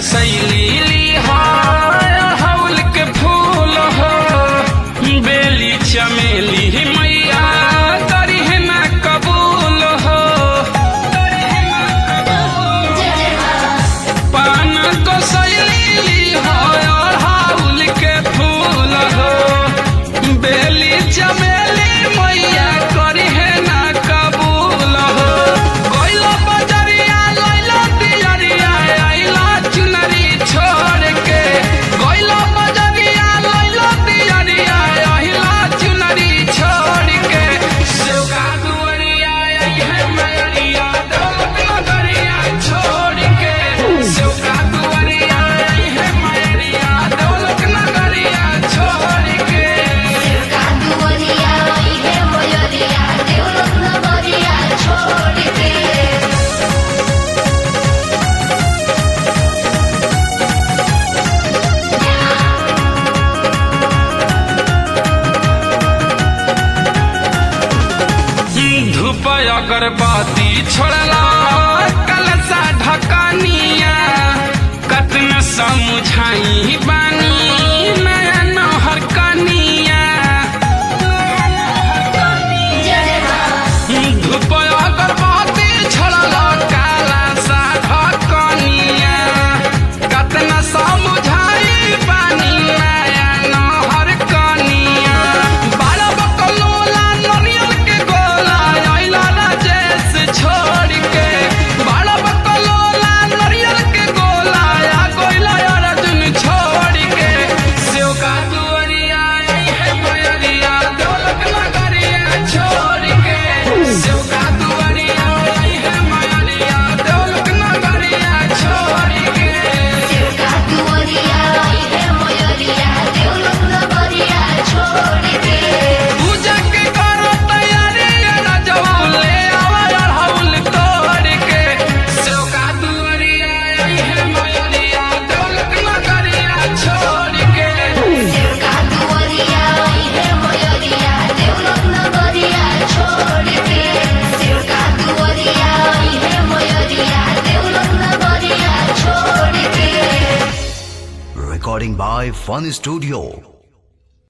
कसैली हौल के फूल हो बेली चमेली मैया करी है ना कबूल हो पान कसैली हौल के फूल हो बेली चमेली मैया करी है ना कबूल हो गइलो बजरिया लइलो दियरिया आइलो चुनरी छोड़ के गइलो बजरिया लइलो दियरिया आइलो चुनरी छोड़ के सेवका दुअरिया आई है मैरिया दौलत नगरिया छोड़ के सेवका दुअरिया आई है मैरिया दौलत नगरिया छोड़ के कांदुवरिया आई है मोयरिया देवलोक नगरिया छोड़ के धूप अगरबत्ती छोड़ला कलसा ढकनिया कतना समझाई बानी नया नहर कनिया धूप अगरबत्ती छोड़ला कलसा ढकनिया कतना समझाई बानी नया नहर कनिया बारह बकलोला नरियल के गोला आइला राजेश छोड़ के बारह बकलोला नरियल के गोला आ गोइला अर्जुन छोड़ के सेव का दुअरिया आई है मयरिया दौलत नगरिया छोड़ के सेव का दुअरिया आई है मयरिया दौलत नगरिया छोड़ के कांदुवरिया आई है मोयरिया देवलोक नगरिया छोड़ के पूजा के करो तैयारी राजवा ले आवा अड़हुल तोड़ के सेवका दुअरिया आई है मयरिया दौलत नगरिया छोड़ के कांदुवरिया आई है मोयरिया देवलोक नगरिया छोड़ के कांदुवरिया आई है मोयरिया देवलोक नगरिया छोड़ के Recording by Fun Studio.